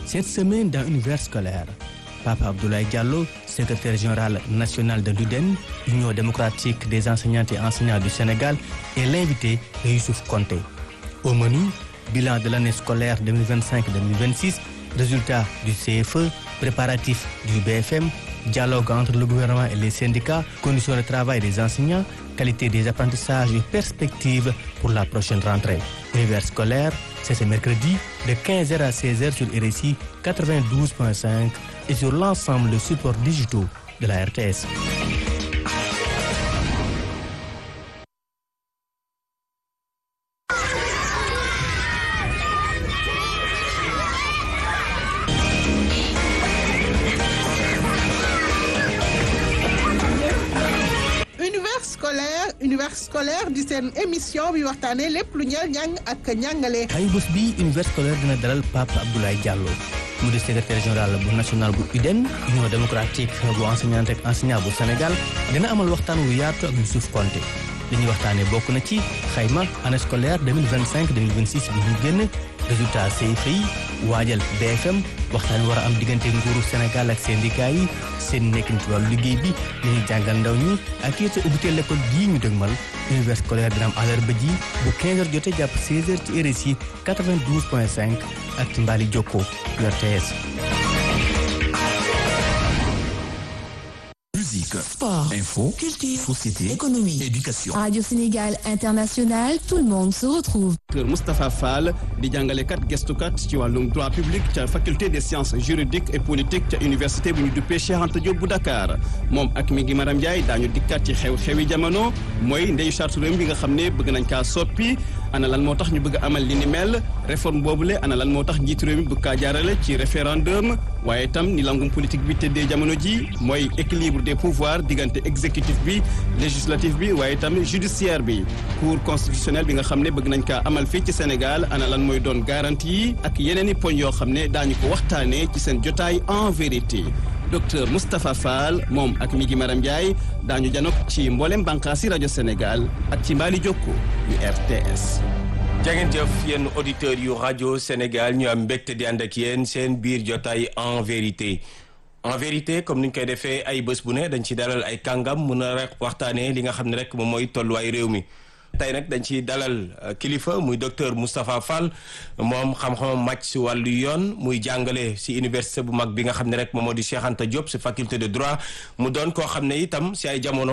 Cette semaine dans Univers scolaire, Papa Abdoulaye Diallo, secrétaire général national de l'UDEN, Union démocratique des enseignantes et enseignants du Sénégal, est l'invité de Youssouf Konté. Au menu, bilan de l'année scolaire 2025-2026, résultats du CFE, préparatifs du BFM, dialogue entre le gouvernement et les syndicats, conditions de travail des enseignants, qualité des apprentissages et perspectives pour la prochaine rentrée. Univers scolaire, c'est ce mercredi de 15h à 16h sur RSI 92.5 et sur l'ensemble des supports digitaux de la RTS. univers scolaire univers scolaire di seen émission bi waxtaanee lépp lu ñeel njàng ak njàngale. ay bés bi univers scolaire dina dalal Pape Abdoulaye Diallo mu di secrétaire général bu national bu UDEN union démocratique bu enseignante ak enseignant bu Sénégal dina amal waxtaan wu yaatu ak Youssouf Konté li ñuy waxtaanee bokk na ci xayma année scolaire 2025 2026 bi ñu génn résultat CFEE yi waajal BFM waxtaan war a am diggante nguuru Sénégal ak syndicat yi seen nekkin ci wàllu liggéey bi li ñuy jàngal ndaw ñi ak it ubbiteel l'école gii ñu dëgmal univers scolaire dina am àllarba ji bu 15h jotee jàpp 16h ci RSI 92.5 ak ci Mbali Jokko RTS. Musique, Sport, info, culture, société, économie. éducation. Radio Sénégal International, tout le monde se retrouve. Docteur Moustapha Fall di jàngalekat gestukat ci wàllum droit public ca faculté des sciences juridiques et politiques ca université bu ñu duppee Cheikh Anta Diop bu Dakar moom ak mi ngi Maram Ndiaye daañu dikkat ci xew-xewi jamono mooy ndeyu charte réew mi nga xam ne bëgg nañ kaa soppi ana lan moo tax ñu bëgg amal li ni mel réforme boobule ana lan moo tax njiitu réew mi bëgg kaa jaarale ci référendum waaye itam ni langum politique bi tëddee jamono ji mooy équilibre des pouvoirs diggante exécutif bi législatif bi waaye itam judiciaire bi cour constitutionnelle bi nga xam ne bëgg nañ kaa amal fii ci Sénégal ana lan mooy doon garantie yi ak yeneen i poñ yoo xam ne daañu ko waxtaanee ci seen jotaay en vérité docteur Moustapha Fall moom ak mi gi Maram Ndiaye daañu janok ci mboolem bànqaasi rajo Sénégal ak ci mbaali jokko yu RTS. jangeen jëf yéen auditeurs yu rajo Sénégal ñu am mbégte di ànd ak yéen seen biir jotaay en vérité en vérité comme ni ñu koy defee ay bés bu ne dañ ci dalal ay kàngam mun a rek waxtaanee li nga xam ne rek moom mooy tolluwaay réew mi tey nag dañ ci dalal kilifa muy docteur Moustapha Fall moom xam-xamam màcc si wàllu yoon muy jàngale si université bu mag bi nga xam ne rek moom moo di Cheikh Anta Diop si faculté de droit mu doon koo xam ne itam si ay jamono